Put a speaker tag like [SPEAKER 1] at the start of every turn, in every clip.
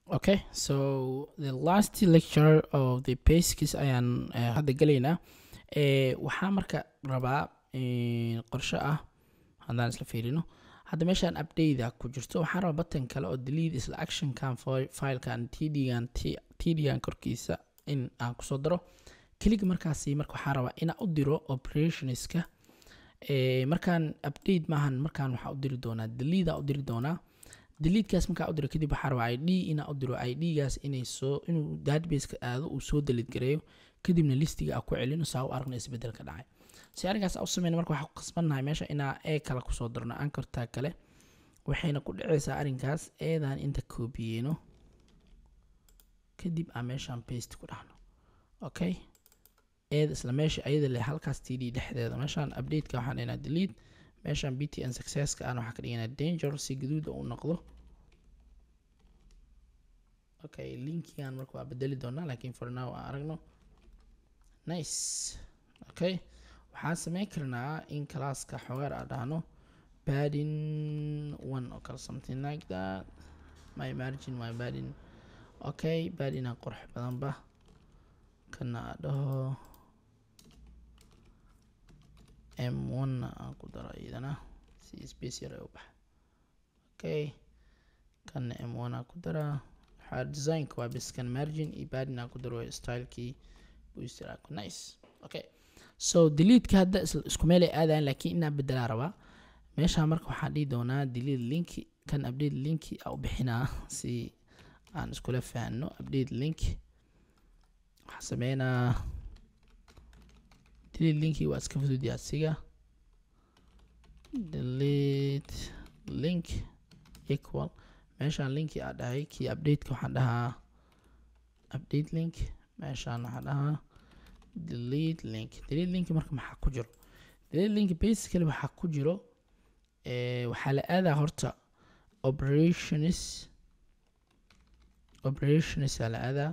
[SPEAKER 1] okay so the last lecture of the basics ayaan eh, hadda gelaynaa Eh, waxaa marka rabaa eh, qorshe ah haddaan isla fiirino hadda meeshaan update ku jirto waxaan rabaa button kale oo delete isla actionkan fi- filekan tdgan tdgan korkiisa in aan kusoo daro kelig markaasi marka waxaa rabaa inaan u diro operationska Eh, markaan update maahan markaan waxaa u diri doonaa delete aa u diri doonaa deleetekaas markaa u diro kadib waxaa rabaa id inaa u diro idgaas inay soo inuu databaseka aado uu soo delete gareeyo kadibna listiga aa ku celino saa u aragna isbedel ka dhacay si arrinkaas aa u sameyna marka waxaa ku qasbannahay meesha inaa ee kale kusoo darno ankortaa kale waxayna ku dhacaysaa arrinkaas eedaan inta koobiyeyno kadib aan meeshaan paste ku dhahno okay eeda isla meesha ayada leh halkaas td dhexdeeda meeshaan updateka waxaan dhihnaa delete meeshaan btn successka aan waxaa ka dhiganaa danger si gaduuda u noqdo okay linkigan marka waa bedeli doonaa laakiin for now aan aragno nice okay waxaan sameyn karnaa in classka xogaar aan dhahno padding one oo kale something like that my margin my padding okay padding aan qurux badanba kana aan dhaho m1 na aan ku daro iyadana si space yar ay u baxa okay kana m1 aan ku daraa waxaa designka waa bes kan margin iyo padding aan ku daro waa stylekii booster aan ku nice okay so deleteka hadda isla- isku meel ay aadayan laakiin inaan bedelaa rabaa meeshaan marka waxaan dhihi doonaa delete link kan update link aa u bixinaa si aan iskula fahanno update link waxaa sameynaa delete linki waa iska fudud asiga delete link equal meeshaan linki aa dhahay kii updateka waxaan dhahaa update link meeshaan waxaan dhahaa delete link delete link marka maxaa ku jiro delete link basically waxaa ku jiro eh, waxaa la aadaa horta operations operations aa la aadaa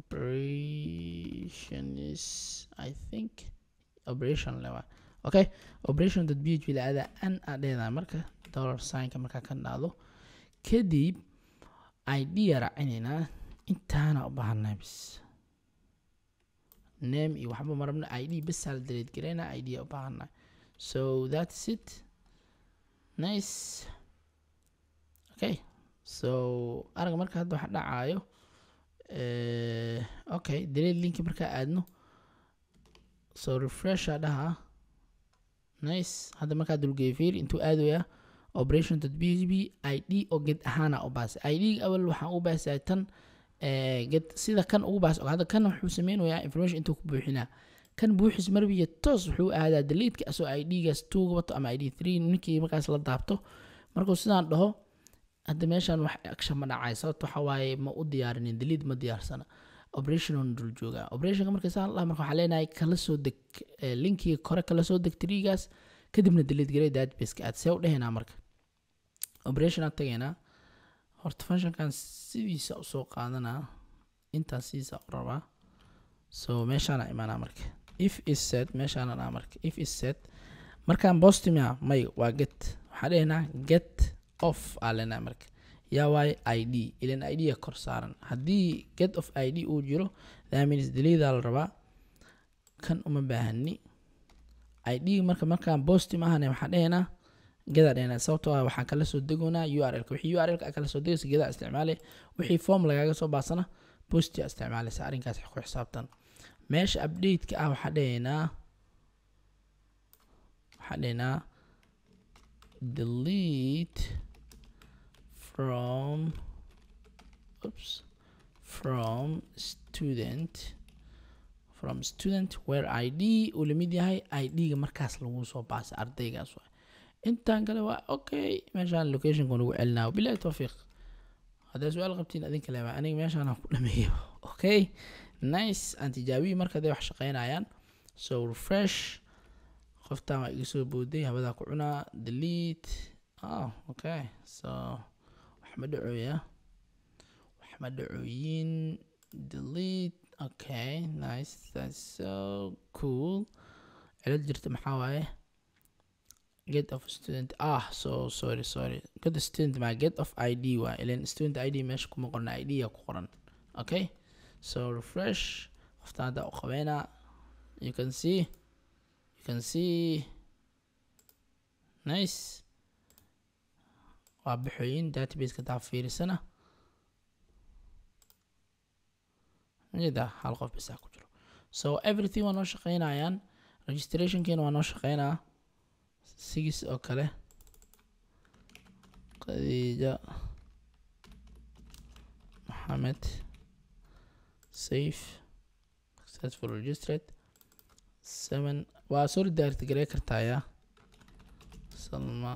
[SPEAKER 1] operations i think operation lewa okay operation dot php la aadaa an aa dheedaa marka dollar signka markaa ka dhacdo kadib id aa raacinaynaa intaana u baahannahay bis name iyo waxba marabna id basaa la delete gareynaa id aa u baahannahay so that's it nice okay so araga marka hadda waxa dhacaayo eh, okay delete linki markaa aadno so refresh aa dhahaa nice hadda markaa dulgeeyo fiir intuu aadaya operation php id oo get ahaana u baasay id awal waxaan u baasahay tan eh, get sida kan ugu baas hadda kan wuxuu sameynayaa information intuu ku buuxinaa kan buuxis marbiya toos wuxuu aadaa deleteka asoo idgaas tuuga wato ama id three ninkii markaas la daabto markuu sidaan dhaho hadda meeshaan wax action ma dhacay sababto waxa waaye ma u diyaarinin delete ma diyaarsana operation on dul joogaa operationka marka saan laha marka waxaa leenahay kala soo deg eh, linkiga kore kala soo deg trigaas kadibna delete garey databaseka aad see u dhehaynaa marka operation aan tagaynaa horta functionkan sidiisa usoo qaadanaa intaan sidiisa u rabaa so meeshaana imaanaa marka if is set meeshaana dhaa marka if is set markaan bostimia may waa get waxaa dhehaynaa get off aa leenahay marka yaa waaye id ilan id a kor saaran haddii get of id uu jiro that means deledaa la rabaa kan uma baahani id marka markaan bostim ahane waxaan dhehaynaa gedaa dhehaynaa sababtoo ah waxaan kala soo degoonaa urlka wixii urlka aa kala soo degaysa gedaa isticmaale wixii form lagaaga soo baasana postia isticmaalaysa arrinkaas ku xisaabtan meesha updateka ah waxaa dhehaynaa waxaa dhehaynaa delete from oops from student from student where id uu lamid yahay id-ga markaas lagu soo baasay ardaygaas waay intaan kale waa okay meeshaan locationka nagu celinaa bilahi towfiiq haddaa su-aal qabtiin adinka leeba aniga meeshaan aan ku dhameeyo okay nice aan tijaabiyi marka haday wax shaqeynayaan so refresh qoftaan waa iga soo booday habadaa ku cunaa delete oh okay so wax ma dhacooya wax ma dhacooyin delete okay nice that's so cool cilad jirta maxaa waaye get of student ah so sorry sorry get student ma get of id waa ilan student id meesha kuma qorna id ya ku qoran okay so refresh qofta hadda u qabeynaa you can see you can see nice waa bixooyin databaseka taa fiirisana jida hal qof bisaa ku jiro so everything waa noo shaqeynayaan registrationkeena waa noo shaqeynaa sigis oo kale khadiija maxamed safe successful registered seven waa soo redirect garey kartaaya salma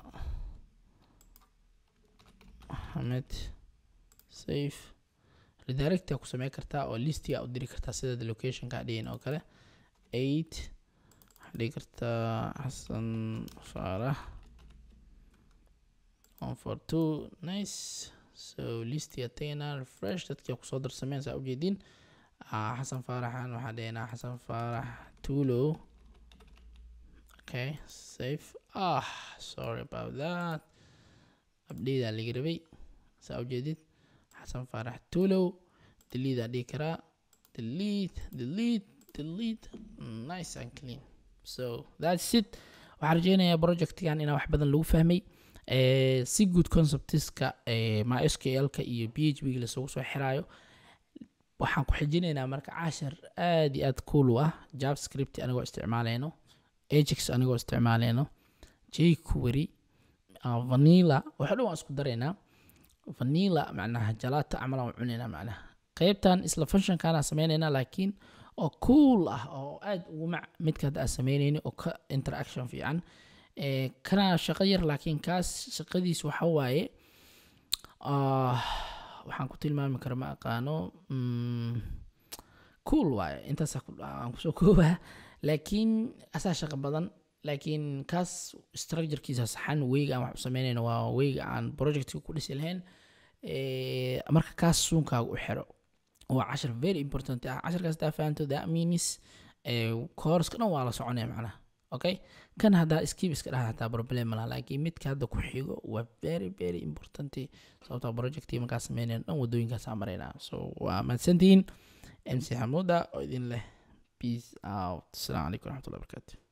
[SPEAKER 1] maxamed safe redirecta ku samey kartaa oo listiga u diri kartaa sida locationka dhihin oo kale eight waxaa dhigi kartaa xasan faarax one for two nice so listiga tagaynaa refresh dadkii kusoo darsameen saa ujeedin xasan faaraxan waxaa dhihinaa xasan faarax tulo okay safe ah sorry about that abdheydaa laga rabay saa ujeedid xasan faarax tulow deletea dhihi karaa delete delete delete nice and clean so that's it waxaan rajeynayaa projectgan inaa wax badan lagu fahmay si good conceptiska mysql-ka iyo p h b lasugu soo xiraayo waxaan ku xijinaynaa marka cashar aad iyo aad cool u ah javascript anigoo isticmaaleyno ajax anigoo isticmaaleyno jquery vanilla waxa dhan waan isku daraynaa vanilla macnaha jalata camal aan cunaynaa macnaha qeybtan isla functionkaana sameynaynaa laakiin oo cool ah oo aad ugu mac midka hadda aan sameynayni oo ka interaction fiican kana shaqo yar laakiin kaas shaqadiis waxa waaye waxaan ku tilmaami kara ma aqaano cool waaye intaas aan kusoo koobaa laakiin asaa shaqo badan laakiin kaas structurekiisa saxan weyga aan wax u sameynayno waa weyga aan projectka ku dhisi lahayn marka kaas suunkaaga u xiro waa cashar very important ah casharkaas daa fahanto that means courska dhan waa la soconaya macnaha okay kan haddaa skip iska dhaha hataa problem malaha laakiin midka hadda ku xigo waa very very important sababtoo projectii markaa sameynayno dhan wadooyinkaasaa maraynaa so waa mahadsantihiin mc xamuuda oo idin leh peace out asalaamu calaykum waraxmatullahi wabarakatu